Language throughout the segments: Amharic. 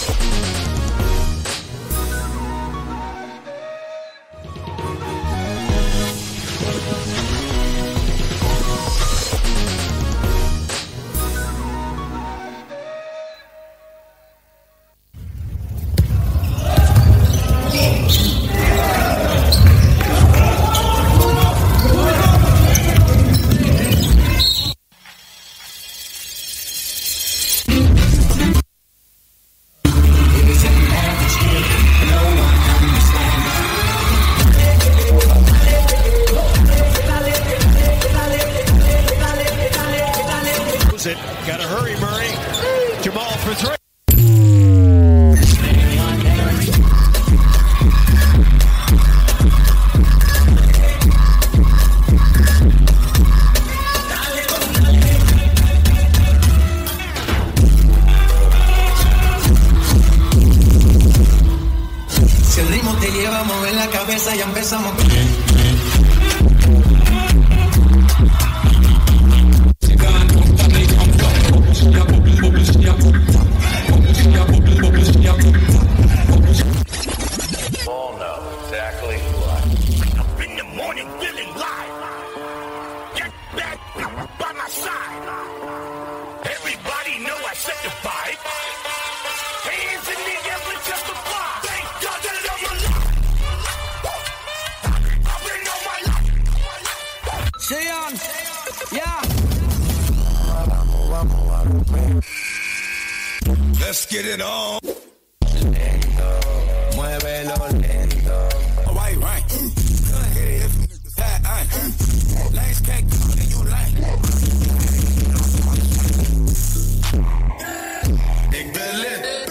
Lose it. Got to hurry, Murray. Jamal for three. Si el ritmo te lleva a mover la cabeza, ya empezamos. all know exactly why. Up in the morning feeling live. Get back by my side. Everybody know I set the vibe. Hands in the air for justify. Thank God that I'm alive. I've been on my life. Sean, yeah. Let's get it on. Muévelo lento. Right, right. Lanes can't come in your lane. Ik ben lit.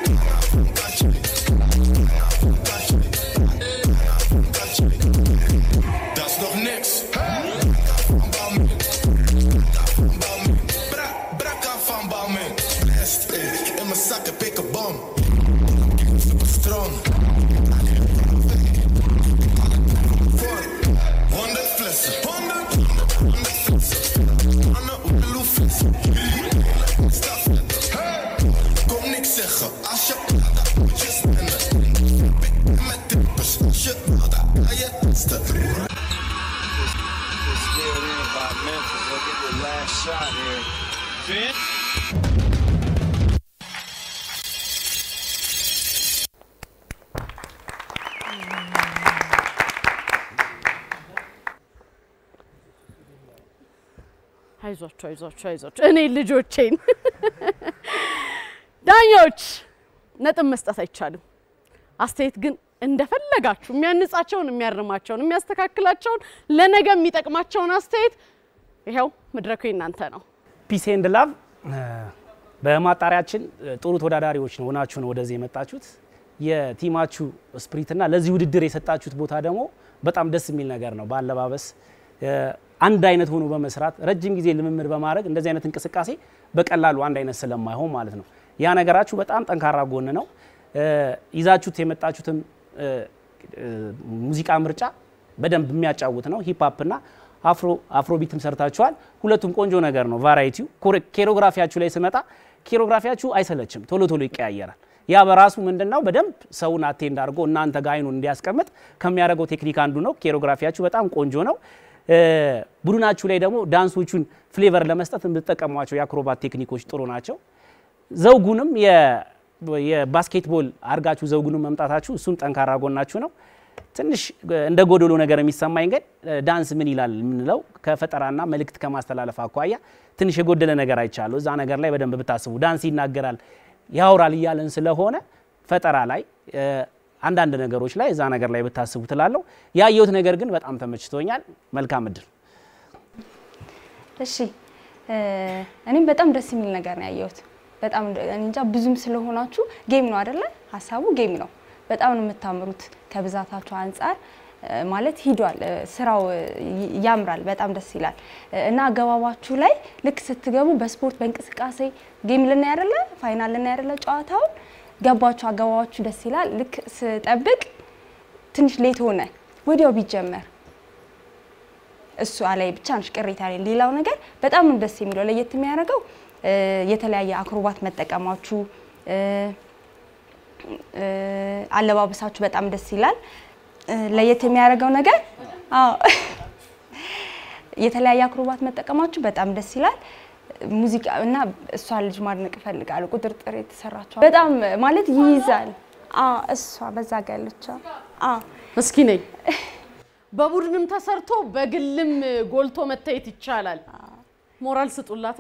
Dat is nog niks. Bouw me. Bouw me. Bra- Brakka van bouw me. Blast. In mijn zakken pik een bom. Super strong. Voor 100 flessen. 100, 100 flessen. 100 blue flessen. Staf Hey. Kom niks zeggen als je moet je spenden. Pik met tippers als je wil, dan ga je testen. scared in by Memphis. Look at the last shot here. Finn? አይዟቸው አይዟቸው አይዟቸው እኔ ልጆቼን ዳኞች ነጥብ መስጠት አይቻልም። አስተያየት ግን እንደፈለጋችሁ የሚያንጻቸውን፣ የሚያርማቸውን፣ የሚያስተካክላቸውን ለነገ የሚጠቅማቸውን አስተያየት ይኸው መድረኩ የእናንተ ነው። ፒስ ኤንድ ላቭ በማጣሪያችን ጥሩ ተወዳዳሪዎች ነው ሆናችሁ ነው ወደዚህ የመጣችሁት። የቲማችሁ ስፕሪትና ለዚህ ውድድር የሰጣችሁት ቦታ ደግሞ በጣም ደስ የሚል ነገር ነው። በአለባበስ አንድ አይነት ሆኖ በመስራት ረጅም ጊዜ ልምምድ በማድረግ እንደዚህ አይነት እንቅስቃሴ በቀላሉ አንድ አይነት ስለማይሆን ማለት ነው። ያ ነገራችሁ በጣም ጠንካራ ጎን ነው። ይዛችሁት የመጣችሁትም ሙዚቃ ምርጫ በደንብ የሚያጫውት ነው። ሂፕ እና አፍሮ አፍሮቢትም ሰርታችኋል። ሁለቱም ቆንጆ ነገር ነው። ቫራይቲው ኬሮግራፊያችሁ ላይ ስመጣ ኬሮግራፊያችሁ አይሰለችም፣ ቶሎ ቶሎ ይቀያየራል። ያ በራሱ ምንድነው በደንብ ሰውን አቴንድ አድርጎ እናንተ ጋር አይኑን እንዲያስቀምጥ ከሚያደርገው ቴክኒክ አንዱ ነው። ኬሮግራፊያችሁ በጣም ቆንጆ ነው። ቡድናችሁ ላይ ደግሞ ዳንሶቹን ፍሌቨር ለመስጠት የምትጠቀሟቸው የአክሮባት ቴክኒኮች ጥሩ ናቸው። ዘውጉንም የባስኬትቦል አርጋችሁ ዘውጉንም መምጣታችሁ እሱም ጠንካራ ጎናችሁ ነው። ትንሽ እንደ ጎደሎ ነገር የሚሰማኝ ግን ዳንስ ምን ይላል የምንለው ከፈጠራና መልእክት ከማስተላለፍ አኳያ ትንሽ የጎደለ ነገር አይቻለሁ። እዛ ነገር ላይ በደንብ ብታስቡ። ዳንስ ይናገራል ያወራል እያለን ስለሆነ ፈጠራ ላይ አንዳንድ ነገሮች ላይ እዛ ነገር ላይ ብታስቡ ትላለሁ። ያየሁት ነገር ግን በጣም ተመችቶኛል። መልካም እድል። እሺ እኔም በጣም ደስ የሚል ነገር ነው ያየሁት። በጣም እንጃ ብዙም ስለሆናችሁ ጌም ነው አይደለ? ሀሳቡ ጌም ነው። በጣም ነው የምታምሩት ከብዛታችሁ አንጻር ማለት ሂዷል። ስራው ያምራል፣ በጣም ደስ ይላል እና አገባባችሁ ላይ ልክ ስትገቡ በስፖርት በእንቅስቃሴ ጌም ልናይ አይደለ? ፋይናል ልናይ አይደለ? ጨዋታውን ገባችሁ፣ አገባባችሁ ደስ ይላል። ልክ ስጠብቅ ትንሽ ሌት ሆነ፣ ወዲያው ቢጀመር እሱ አላይ ብቻ ነሽ ቅሬታ ላይ። ሌላው ነገር በጣም ነው ደስ የሚለው ለየት የሚያደርገው የተለያየ አክሮባት መጠቀማችሁ እ፣ አለባበሳችሁ በጣም ደስ ይላል። እ፣ ለየት የሚያደርገው ነገር አዎ የተለያየ አክሮባት መጠቀማችሁ በጣም ደስ ይላል። ሙዚቃ እና እሷ ልጅ ማድነቅ እፈልጋለሁ። ቁጥርጥር የተሰራችው በጣም ማለት ይይዛል። አዎ እሷ በዛ ጋ ያለችው አዎ እስኪ ነኝ በቡድንም ተሰርቶ በግልም ጎልቶ መታየት ይቻላል። ሞራል ስጡላታ።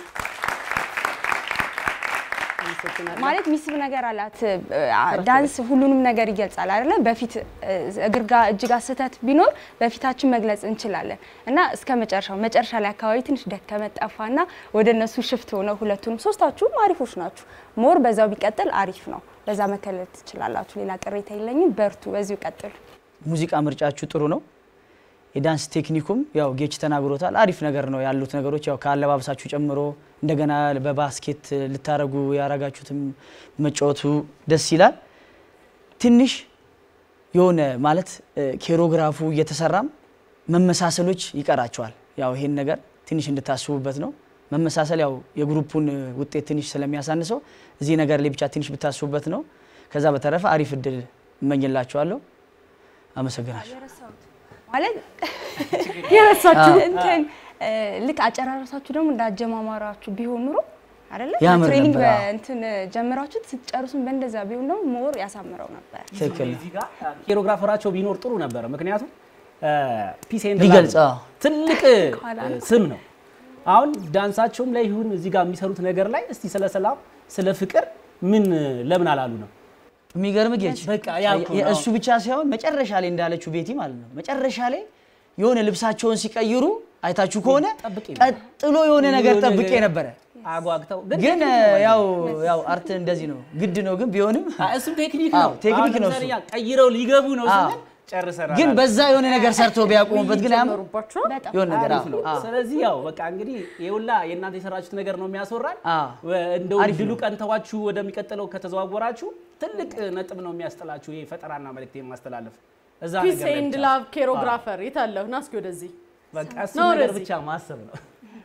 አመሰግናለሁ። ማለት ሚስብ ነገር አላት። ዳንስ ሁሉንም ነገር ይገልጻል አይደለ? በፊት እግር ጋር እጅ ጋር ስህተት ቢኖር በፊታችን መግለጽ እንችላለን እና እስከ መጨረሻው መጨረሻ ላይ አካባቢ ትንሽ ደከመ ጠፋና ወደ እነሱ ሽፍት ሆነው ሁለቱንም ሶስታችሁም አሪፎች ናችሁ። ሞር በዛው ቢቀጥል አሪፍ ነው። በዛ መከለል ትችላላችሁ። ሌላ ቅሬታ የለኝም። በርቱ፣ በዚሁ ቀጥሉ። ሙዚቃ ምርጫችሁ ጥሩ ነው። የዳንስ ቴክኒኩም ያው ጌች ተናግሮታል። አሪፍ ነገር ነው ያሉት ነገሮች ያው ከአለባበሳችሁ ጨምሮ እንደገና በባስኬት ልታረጉ ያረጋችሁትም መጫወቱ ደስ ይላል። ትንሽ የሆነ ማለት ኬሮግራፉ እየተሰራም መመሳሰሎች ይቀራቸዋል። ያው ይሄን ነገር ትንሽ እንድታስቡበት ነው። መመሳሰል ያው የግሩፑን ውጤት ትንሽ ስለሚያሳንሰው እዚህ ነገር ላይ ብቻ ትንሽ ብታስቡበት ነው። ከዛ በተረፈ አሪፍ እድል እመኝላችኋለሁ። አመሰግናለሁ። ማለት የረሳችሁ እንትን እ፣ ልክ አጨራረሳችሁ ደግሞ እንዳጀማማራችሁ ቢሆን ኑሮ አይደለ ያምር ትሬኒንግ ነበር፣ አዎ። በእንትን ጀምራችሁት ስትጨርሱን በእንደዛ ቢሆን ደግሞ ሞር ያሳምረው ነበር። ትክክል ነው። እዚህ ጋር ኬሮግራፈራቸው ቢኖር ጥሩ ነበረ። ምክንያቱም ፒስ ኤንድ ሊገልጽ፣ ላቭ አዎ። ትልቅ እ, ስም ነው። አሁን ዳንሳቸውም ላይ ይሁን እዚህ ጋር የሚሰሩት ነገር ላይ እስቲ ስለ ሰላም ስለ ፍቅር ምን ለምን አላሉ ነው? የሚገርም ጌች በቃ ያልኩህ ነው። የእሱ ብቻ ሳይሆን መጨረሻ ላይ እንዳለችው ቤቲ ማለት ነው። መጨረሻ ላይ የሆነ ልብሳቸውን ሲቀይሩ አይታችሁ ከሆነ ጠብቄ ነው። ቀጥሎ የሆነ ነገር የሆነ ጠብቄ ነገር ነበረ። አጓግተው ግን ያው ያው አርት እንደዚህ ነው፣ ግድ ነው። ግን ቢሆንም አ- እሱም ቴክኒክ አዎ፣ ነው። ቴክኒክ አሁን ነው ለምሳሌ እሱ። ያ ቀይረው ሊገቡ ነው አዎ። ስንል ጨርሰናል። ግን አለ። በዛ የሆነ ነገር ሰርተው ቢያቆሙበት ግን አያምር ጨመሩባችኋል። በጣም የሆነ ነገር አሪፍ አዎ፣ ነው። አዎ። ስለዚህ ያው በቃ እንግዲህ የሁላ የእናንተ የሰራችሁት ነገር ነው የሚያስወራል። አዎ። እንደው አሪፍ ድሉ ነው። ቀንተዋችሁ ወደሚቀጥለው ከተዘዋወራችሁ ትልቅ ነጥብ ነው የሚያስጥላችሁ። ይሄ ፈጠራና መልእክት የማስተላለፍ እዛ ፒስ ነገር ላይ ኤንድ ብቻ። ላቭ ኬሮግራፈር የታለሁ? ና እስኪ ወደዚህ በቃ እሱ ነው ነገር ወደዚህ። ብቻ ማሰብ ነው።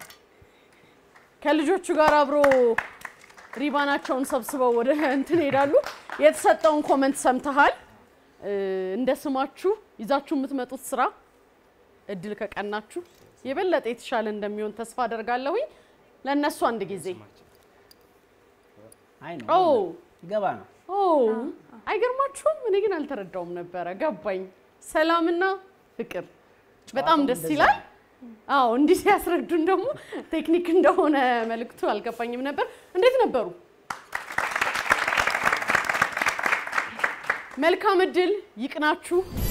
ከልጆቹ ጋር አብሮ ሪባናቸውን ሰብስበው ወደ እንትን ሄዳሉ። የተሰጠውን ኮመንት ሰምተሃል። እ፣ እንደ ስማችሁ ይዛችሁ የምትመጡት ስራ እድል ከቀናችሁ የበለጠ የተሻለ እንደሚሆን ተስፋ አደርጋለሁኝ። ለእነሱ አንድ ጊዜ አይ ነው ኦ ይገባ ነው። ኦ አይገርማችሁም? እኔ ግን አልተረዳውም ነበረ። ገባኝ። ሰላምና ፍቅር በጣም ደስ ይላል። አዎ እንዲህ ሲያስረዱን ደግሞ ቴክኒክ እንደሆነ መልእክቱ አልገባኝም ነበር። እንዴት ነበሩ? መልካም እድል ይቅናችሁ።